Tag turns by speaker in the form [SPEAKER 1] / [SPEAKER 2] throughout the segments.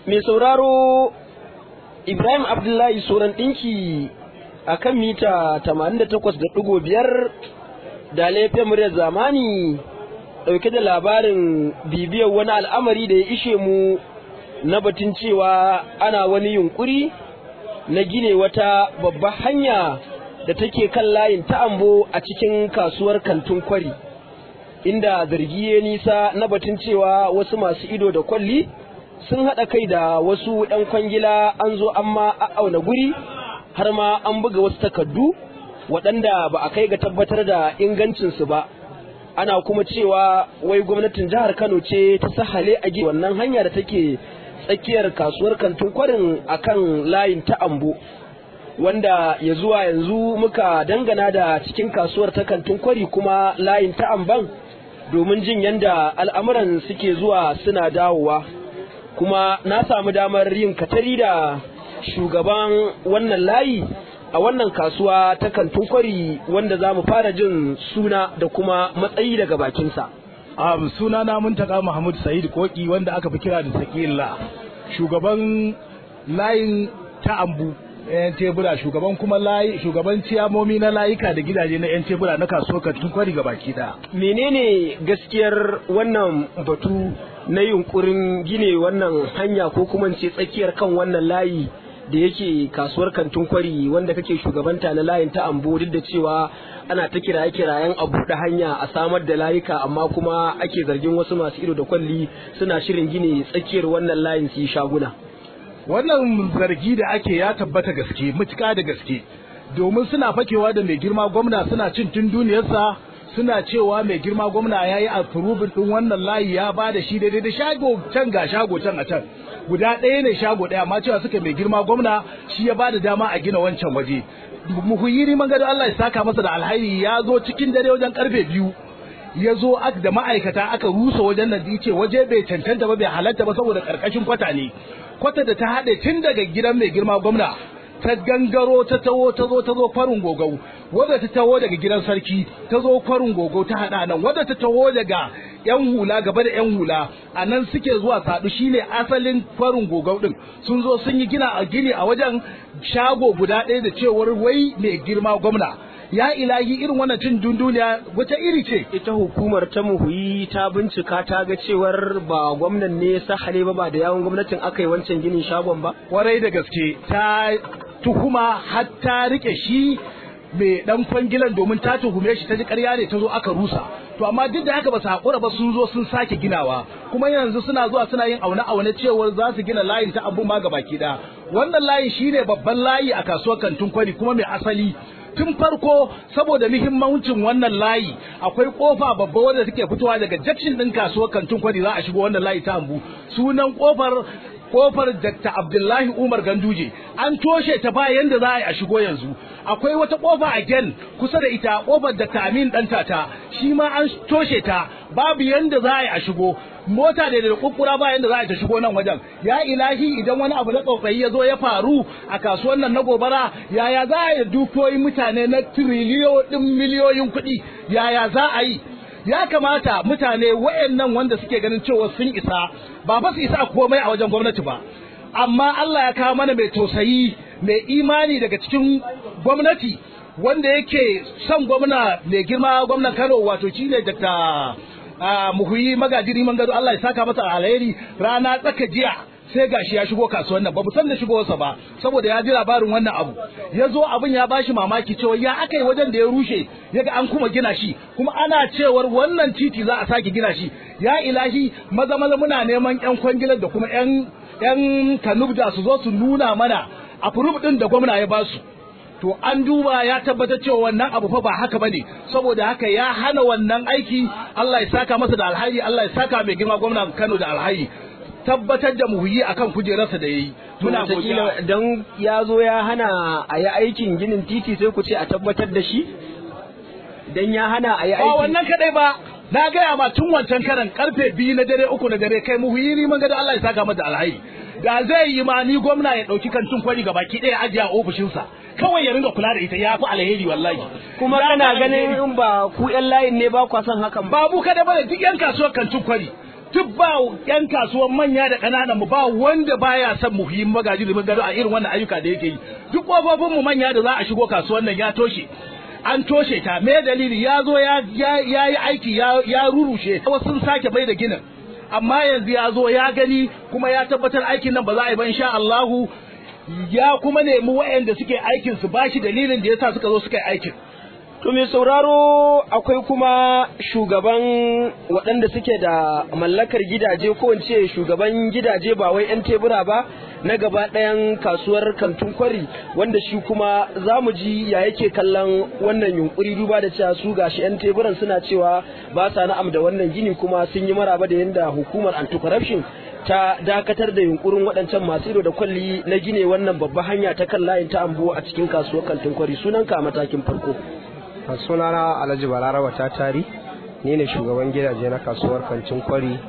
[SPEAKER 1] mai sauraro Ibrahim Abdullahi Soran ɗinki a kan mita 88.5 da laifin muryar zamani ɗauke da labarin bibiyar wani al'amari da ya ishe mu na batun cewa ana wani yunkuri na gine wata babbar hanya da take kan layin ta'ambo a cikin kasuwar kantin kwari inda zargi ya nisa na batun cewa wasu masu ido da kwalli sun haɗa kai da wasu ɗan kwangila an zo an ma auna guri har ma an buga wasu takardu waɗanda ba a kai ga tabbatar da ingancinsu ba ana kuma cewa wai gwamnatin jihar kano ce ta sahale a wannan hanya da take tsakiyar kasuwar kantin kwarin akan layin ta ambo wanda ya zuwa yanzu muka dangana da cikin kasuwar ta kantin kwari kuma layin ta amban domin jin yadda al'amuran suke zuwa suna dawowa kuma na samu damar yin katari da shugaban wannan layi a wannan kasuwa ta kantin kwari wanda za mu fara jin suna da kuma matsayi daga bakinsa.
[SPEAKER 2] Um, suna na muntaka Muhammad Sa'id Koki wanda aka fi kira da Sakila shugaban layin ta ambu yan tebura shugaban kuma layi shugaban ciyamomi na layuka da gidaje na yan tebura na kasuwar kantin kwari ga baki da
[SPEAKER 1] menene gaskiyar wannan batu na yunkurin gine wannan hanya ko kuma ce tsakiyar kan wannan layi da yake kasuwar kantin kwari wanda kake shugabanta na layin ta ambo duk da cewa ana ta kiraye kirayen a buɗe hanya a samar da layuka amma kuma ake zargin wasu masu ido da kwalli suna shirin gine tsakiyar wannan layin su yi shaguna
[SPEAKER 2] wannan zargi da ake ya tabbata gaske mutuka da gaske domin suna fakewa da mai girma gwamna suna cin tun duniyarsa suna cewa mai girma gwamna ya yi afurubin ɗin wannan layi ya ba da shi daidai da shago can ga shago can a can guda ɗaya ne shago ɗaya amma cewa suka mai girma gwamna shi ya ba da dama a gina wancan waje muhuyiri man gado Allah ya saka masa da alhairi ya zo cikin dare wajen karfe biyu ya zo da ma'aikata aka rusa wajen nan ce waje bai cancanta ba bai halatta ba saboda karkashin kwata ne kwata da ta haɗe tun daga gidan mai girma gwamna ta gangaro ta taho ta zo ta zo kwarin gogau wadda ta taho daga gidan sarki ta zo kwarin gogau ta haɗa nan wadda ta taho daga yan hula gaba da yan hula a nan suke zuwa saɗu shine asalin kwarin gogau ɗin sun zo sun yi gina a gini a wajen shago guda ɗaya da cewar wai mai girma gwamna ya ilahi irin wannan cin dunduniya wata iri ce
[SPEAKER 1] ita hukumar ta muhuyi ta bincika ta ga cewar ba gwamnan ne sahale ba ba da yawon gwamnatin aka yi wancan ginin shagon ba
[SPEAKER 2] kwarai da gaske ta tuhuma har ta rike shi mai dan kwangilan domin ta tuhume shi ta ji ƙarya ne ta zo aka rusa to amma duk da haka ba su haƙura ba sun zo sun sake ginawa kuma yanzu suna zuwa suna yin aune aune cewar za su gina layin ta abu ma baki da wannan layi shine babban layi a kasuwar kantin kwari kuma mai asali tun farko saboda muhimmancin wannan layi akwai kofa babba wadda take fitowa daga jakshin din kasuwar kantin kwari za a shigo wannan layi ta ambu sunan kofar kofar Dr. Abdullahi Umar Ganduje an toshe ta ba yanda za a yi a shigo yanzu akwai wata kofa again kusa da ita kofar Dr. Amin dan tata shi ma an toshe ta babu yanda za a yi a shigo mota da da kukkura ba yanda za a ta shigo nan wajen ya ilahi idan wani abu na tsotsayi ya zo ya faru a kasuwan nan na gobara yaya za a yi dukiyoyin mutane na tiriliyoyin miliyoyin kuɗi yaya za a yi ya kamata mutane wayannan wanda suke ganin cewa sun isa ba fa su isa komai a wajen gwamnati ba amma Allah ya kawo mana mai tausayi mai imani daga cikin gwamnati wanda yake son gwamna mai girma gwamnan Kano wato shine Dr. muhuyi magajiri man gado Allah ya saka masa alheri rana tsaka jiya sai gashi ya shigo kasuwan nan ba mu san da shigowarsa ba saboda ya ji labarin wannan abu ya zo abin ya bashi mamaki cewa ya aka yi wajen da ya rushe ya ga an kuma gina shi kuma ana cewar wannan titi za a sake gina shi ya ilahi maza maza muna neman yan kwangilar da kuma yan yan kanubda su zo su nuna mana a din da gwamna ya basu to an duba ya tabbatar cewa wannan abu fa ba haka bane saboda haka ya hana wannan aiki Allah ya saka masa da alhaji Allah ya saka mai girma gwamnan Kano da alhaji tabbatar da muhuyi akan kujerarsa da yayi
[SPEAKER 1] muna godiya dan ya zo ya hana a yi aikin ginin titi sai ku ce a tabbatar da shi dan ya hana a yi
[SPEAKER 2] ba
[SPEAKER 1] aikin
[SPEAKER 2] wannan kadai ba na gaya ma tun wancan karan karfe biyu na dare uku na dare kai muhuyi ni man ga da Allah ya saka masa da alhaji da zai yi ma ni gwamna ya dauki kantin kwari ga baki daya ajiya a ofishinsa kawai ya ringa kula da ita ya fi alheri wallahi
[SPEAKER 1] kuma
[SPEAKER 2] Ya
[SPEAKER 1] kana
[SPEAKER 2] fi
[SPEAKER 1] ganin
[SPEAKER 2] alheri.
[SPEAKER 1] in ba ku yan layin ne ba kwa son hakan ba
[SPEAKER 2] babu kada bane duk yan kasuwar kantin kwari duk ba yan kasuwan manya da ƙananan mu ba wanda baya son mu yi magaji da gado a irin wannan ayyuka da yake yi duk kofofin mu manya da za a shigo kasuwan nan ya toshe an toshe ta me dalili ya zo ya yi aiki ya rurushe wasu sun sake bai da ginin amma yanzu ya zo ya gani kuma ya tabbatar aikin nan ba za a yi ba insha Allahu ya kuma nemi waɗanda suke aikin su bashi dalilin da yasa suka zo suka yi aikin
[SPEAKER 1] To mai sauraro akwai kuma shugaban waɗanda suke da mallakar gidaje ko in ce shugaban gidaje ba wai 'yan tebura ba na gaba ɗayan kasuwar kantun kwari wanda shi kuma za mu ji ya yake kallon wannan yunkuri duba da cewa su gashi 'yan teburan suna cewa ba sa na'am da wannan gini kuma sun yi maraba da yadda hukumar anti-corruption ta dakatar da yunkurin waɗancan masu ido da kwalli na gine wannan babban hanya ta kan layin ta ambo a cikin kasuwar kantin kwari sunanka a matakin farko.
[SPEAKER 3] sunana alhaji balaraba ta tari ni ne shugaban gidaje na kasuwar kancin kwari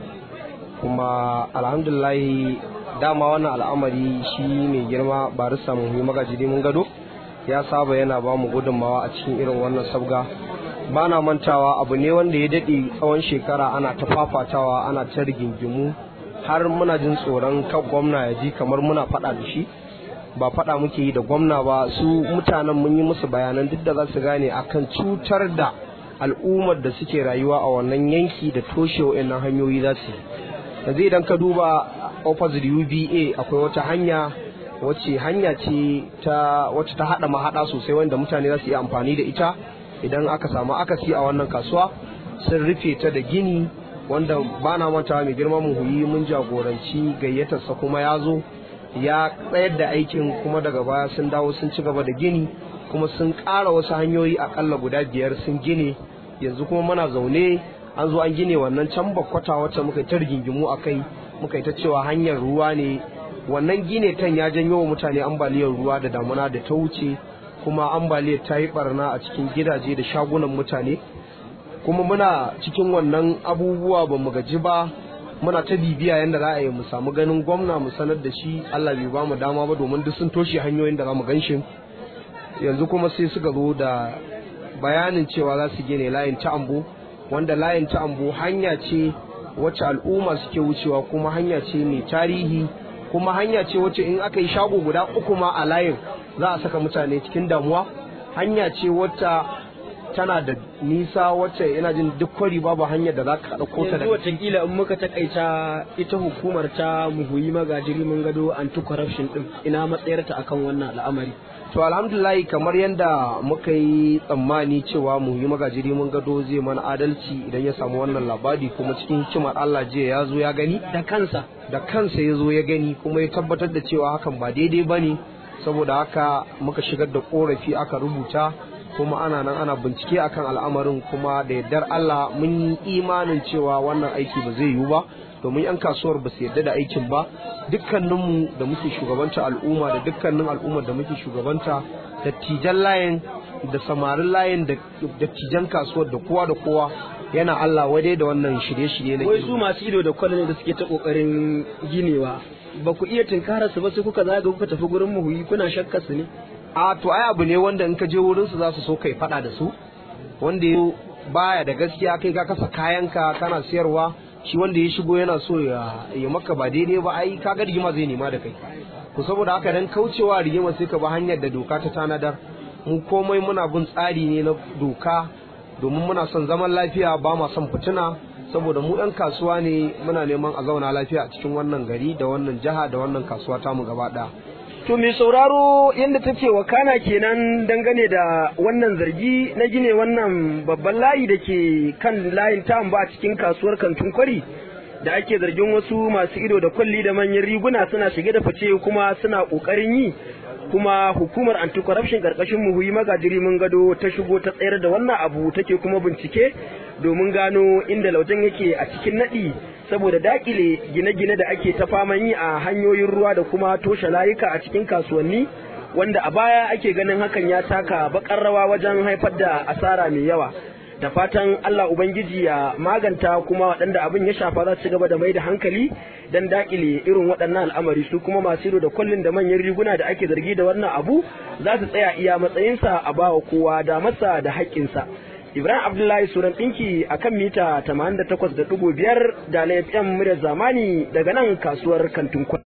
[SPEAKER 3] kuma alhamdulahi dama wannan al'amari shi mai girma barista muhimmi magaji mun gado ya saba yana ba mu gudunmawa a cikin irin wannan sabga ba na mantawa abu ne wanda ya daɗe tsawon shekara ana ta fafatawa ana ta rigingimu har muna jin tsoron kan gwamna ya ji kamar muna faɗa da shi ba faɗa muke yi da gwamna ba su mutanen mun yi musu bayanan duk da za su gane akan cutar da al'ummar da suke rayuwa a wannan yanki da toshe wa'annan hanyoyi za su yanzu idan ka duba opposite uba akwai wata hanya wacce hanya ce ta wacce ta haɗa mahaɗa sosai wanda mutane za su iya amfani da ita idan aka samu akasi a wannan kasuwa sun rufe ta da gini wanda ba na mata mai girma mun huyi mun jagoranci gayyatarsa kuma ya zo ya tsayar da aikin kuma daga baya sun dawo sun ci gaba da gini kuma sun ƙara wasu hanyoyi akalla guda biyar sun gine yanzu kuma muna zaune an zo an gine wannan can bakwata wacce muka ta rigingimu a kai muka ta cewa hanyar ruwa ne wannan gine tan ya janyo wa mutane ambaliyar ruwa da damuna da ta wuce kuma ambaliyar ta yi barna a cikin gidaje da shagunan mutane kuma muna cikin wannan abubuwa ba mu gaji ba muna ta bibiya yadda za a yi mu samu ganin gwamna mu sanar da shi Allah bai ba mu dama ba domin duk sun toshe hanyoyin da za mu gan shi yanzu kuma sai suka zo da bayanin cewa za su gine layin ta ambo wanda layin ta ambo hanya ce wacce al'umma suke wucewa kuma hanya ce mai tarihi kuma hanya ce wacce in aka yi shago guda uku ma a layin za a saka mutane cikin damuwa hanya ce wacce tana da nisa wacce ina jin duk kwari babu hanyar da za ka ɗauko ta
[SPEAKER 1] yanzu watakila in muka takaita ita hukumar ta muhuyi magajiri mun gado anti corruption din ina matsayarta akan wannan al'amari
[SPEAKER 3] to alhamdulahi kamar yadda muka yi tsammani cewa muhuyi magajiri mun gado zai mana adalci idan ya samu wannan labari kuma cikin hikimar Allah jiya ya zo ya gani
[SPEAKER 1] da kansa
[SPEAKER 3] da kansa ya zo ya gani kuma ya tabbatar da cewa hakan ba daidai ba ne saboda haka muka shigar da korafi aka rubuta kuma ana nan ana bincike akan al'amarin kuma da yardar Allah mun yi imanin cewa wannan aiki ba zai yiwu ba domin yan kasuwar ba su yarda da aikin ba dukkaninmu da muke shugabanta al'umma da dukkanin al'ummar da muke shugabanta dattijan layin da samarin layin da dattijan kasuwar da kowa da kowa yana Allah wadai da wannan shirye-shirye na
[SPEAKER 1] wai su masu ido da kwallon da suke ta kokarin ginewa ba ku iya tinkara su ba sai kuka zaga kuka tafi gurin muhuyi kuna shakka su ne
[SPEAKER 3] a to ai abu ne wanda in ka je wurin su za su so kai fada da su wanda ya baya da gaskiya kai ka kasa kayanka kana siyarwa shi wanda ya shigo yana so ya ya maka ba daidai ba ai kaga rigima zai nema da kai ku saboda haka dan kaucewa rigima sai ka ba hanyar da doka ta tanadar mu komai muna bin tsari ne na doka domin muna son zaman lafiya ba ma son fitina saboda mu ɗan kasuwa ne muna neman a zauna lafiya a cikin wannan gari da wannan jiha da wannan kasuwa tamu gaba ɗaya
[SPEAKER 1] To mai sauraro yadda take wakana kenan dangane da wannan zargi na gine wannan babban layi da ke kan layin tam ba a cikin kasuwar kantin kwari da ake zargin wasu masu ido da kwalli da manyan riguna suna shige da fice kuma suna kokarin yi kuma hukumar anti-corruption karkashin muhuyi magajiri mun gado ta shigo ta tsayar da wannan abu take kuma bincike domin gano inda laujen yake a cikin nadi saboda dakile gine-gine da ake ta faman yi a hanyoyin ruwa da kuma toshe layuka a cikin kasuwanni wanda a baya ake ganin hakan ya taka bakar rawa wajen haifar da asara mai yawa da fatan Allah Ubangiji ya maganta kuma waɗanda abin ya shafa za su gaba da mai da hankali don dakile irin waɗannan al'amari su kuma masu da kullun da manyan riguna da ake zargi da wannan abu za su tsaya iya matsayinsa a bawa kowa da masa da haƙƙinsa Ibrahim Abdullahi Suran ɗinki a kan mita 88.5 da na FM muryar zamani daga nan kasuwar kantin kwari.